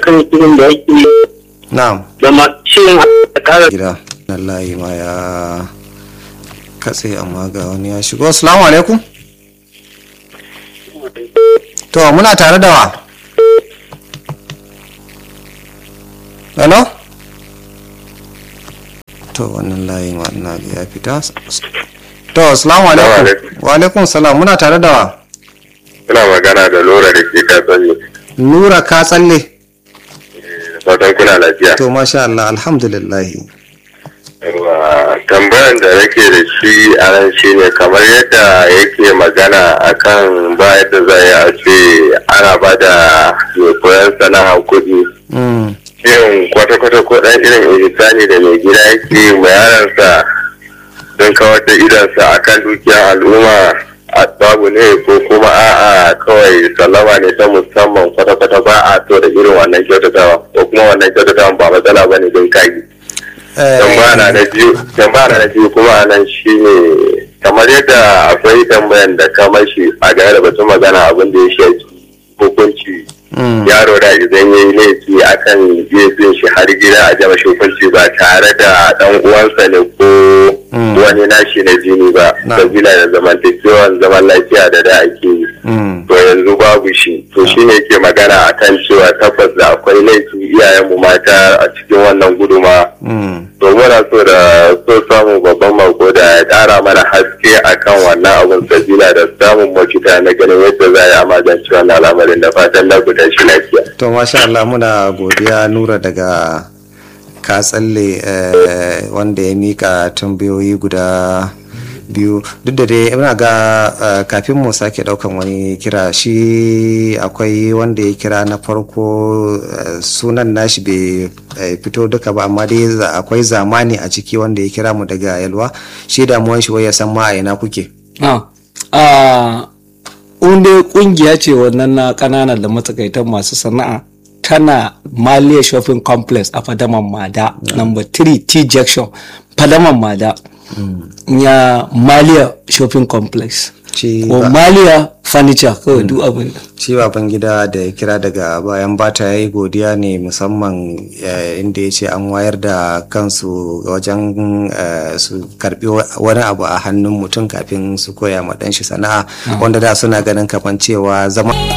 akan shirin da yake na'am da masu shirin a kara gida wallahi ma ya katse amma ga wani ya shigo assalamu alaikum to muna tare da wa hello to wannan layin wannan ya fita to assalamu alaikum alaikum. wa alaikum salam muna tare da wa Suna magana da Lora da ke katsanni. nura ka tsalle Da fatan kuna lafiya. to masha Allah alhamdulillah Yawa, Tambayan da nake da shi a nan shi ne kamar yadda yake magana akan ba yadda za a ce ana ba da mai koyon sana'ar kuɗi. mm. Shin kwata-kwata ko ɗan irin ihsani da mai gida yake ma yaransa don kawar da idansa akan dukiyar al'umma a babu ne ko kuma a'a kawai sallama ne ta musamman kwata-kwata ba a so da irin wannan kyautatawa ko kuma wannan kyautatawa ba matsala ba ne don kayi. Eh, tambaya na biyu tambaya na biyu kuma a nan shi ne kamar yadda akwai tambayan da kamar shi a game da batun magana abin da ya shafi hukunci mm. yaro da idan ya yi laifi akan iya bin shi har gida a jama shi hukunci ba tare da dan uwansa ne ko Mm. wani nashi na jini ba Na. sabila da zamantakewan zaman lafiya da da ake yi Mm. to yanzu babu shi to shi ne ke magana akan cewa tabbas da akwai laifi iyayenmu mata a cikin wannan guduma Mm. to muna so da so samu babban mako da ya kara mana haske akan wannan abun sabila da samun mafita na ganin yadda za a yi a magance wannan al'amarin da fatan na guda shi lafiya. to masha Allah muna godiya nura daga ka tsalle eh, wanda ya mika tambayoyi guda biyu duk da dai ina ga eh, kafin mu sake daukan wani kira shi akwai wanda ya kira na farko eh, sunan nashi bai eh, fito duka ba amma dai za- akwai zamani a ciki wanda ya kira mu daga yalwa shi damuwan shi wai ya san ma a ina kuke Ah, ah, dai kungiya ce wannan na kananan da matsakaitan masu sana'a tana Malia Shopping Complex a Fadaman Mada, number 3 T Junction, Fadaman Mada. Ya Malia Shopping Complex. Ci Ko ba- Malia Furniture kawai duk abin da. shi baban gida da ya kira daga bayan bata ya yi godiya ne musamman eh, inda ya ce an wayar da kansu wajen eh, su karbi wa- wani abu a hannun mutum kafin su koya ma ɗanshi sana'a wanda da suna ganin kafan cewa zama